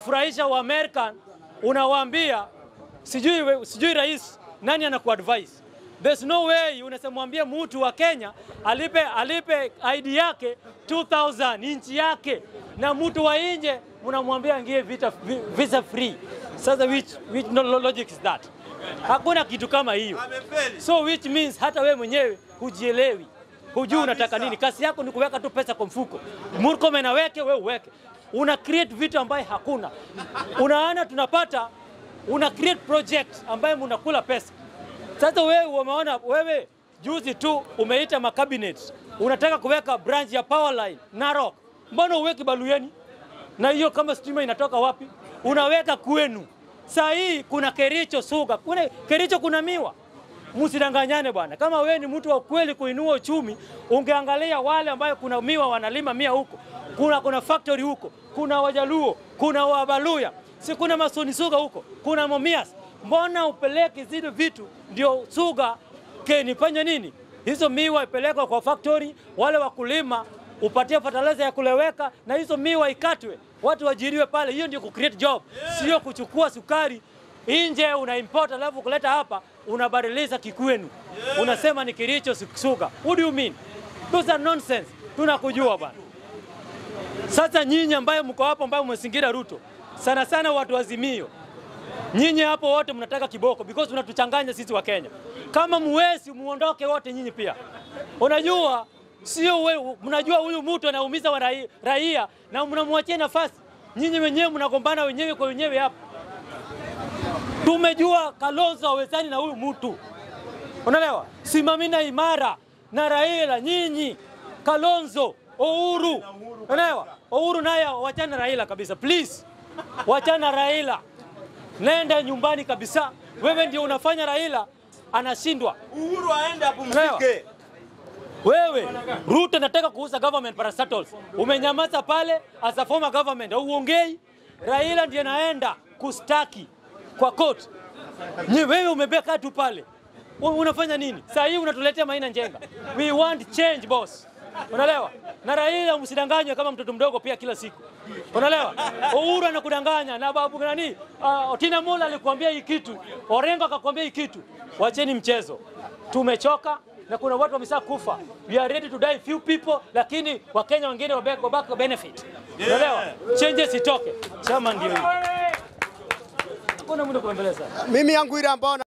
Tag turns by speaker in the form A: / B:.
A: kufurahisha wa American, unawaambia sijui, we- sijui rais nani anakuadvise. There's no way unasemwambia mtu wa Kenya alipe, alipe ID yake 2000 inchi yake, na mtu wa nje mnamwambia angie vita, vi- visa free. Sasa which, which no logic is that? Hakuna kitu kama hiyo. So which means hata we mwenyewe hujielewi, hujui unataka nini. Kazi yako ni kuweka tu pesa kwa mfuko. Murkomen aweke, we uweke, una create vitu ambaye hakuna. Unaona tunapata, una create project ambaye mnakula pesa. Sasa wewe umeona, wewe juzi tu umeita makabinet, unataka kuweka branch ya power line Narok, mbona uweki Baluyeni? Na hiyo kama stima inatoka wapi? Unaweka kwenu. Saa hii kuna Kericho Sugar, kuna Kericho kuna miwa. Msidanganyane bwana. Kama wewe ni mtu wa kweli kuinua uchumi, ungeangalia wale ambayo kuna miwa wanalima mia huko, kuna kuna factory huko, kuna Wajaluo, kuna Wabaluya, si kuna Masoni Sugar huko, kuna Momias. Mbona upeleke zile vitu ndio Sugar keni fanya nini? Hizo miwa ipelekwe kwa factory, wale wakulima upatie fertilizer ya kuleweka, na hizo miwa ikatwe, watu wajiriwe pale. Hiyo ndio ku create job, sio kuchukua sukari nje una import alafu kuleta hapa unabadilisha kikwenu, unasema ni Kericho Sugar. What do you mean? Those are nonsense. Tunakujua bwana. Sasa nyinyi ambayo mko hapo, ambayo mmesingira Ruto, sana sana watu wa Azimio, nyinyi hapo wote mnataka kiboko because mnatuchanganya sisi wa Kenya. Kama muwezi muondoke wote nyinyi pia. Unajua sio wewe, mnajua huyu mtu anaumiza wa raia, raia na mnamwachia nafasi. Nyinyi wenyewe mnagombana wenyewe kwa wenyewe hapa. Tumejua Kalonzo hawezani na huyu mtu, unaelewa? Simamina imara na Raila, nyinyi Kalonzo, Uhuru, unaelewa? Uhuru naye wachana na Raila kabisa, please, wachana na Raila, nenda nyumbani kabisa. Wewe ndio unafanya Raila anashindwa.
B: Uhuru aende
A: Unaelewa?
B: apumzike.
A: Wewe Ruto nataka kuuza government parastatals, umenyamaza pale as a former government, hauongei. Raila ndiye naenda kustaki kwa court. Ni wewe umebeka tu pale, U- unafanya nini? Saa hii unatuletea Maina Njenga. We want change boss, unaelewa? Na Raila msidanganywe kama mtoto mdogo pia kila siku, unaelewa? Uhuru anakudanganya na babu nani, uh, Otina Mola alikuambia hii kitu, Orengo akakwambia hii kitu. Wacheni mchezo, tumechoka na kuna watu wamesha kufa. We are ready to die few people, lakini Wakenya wengine wabaki wabaki benefit. Unaelewa? Changes itoke. Chama ndio hiyo. Kuna mtu kuembeleza.
C: Mimi yangu ile ambao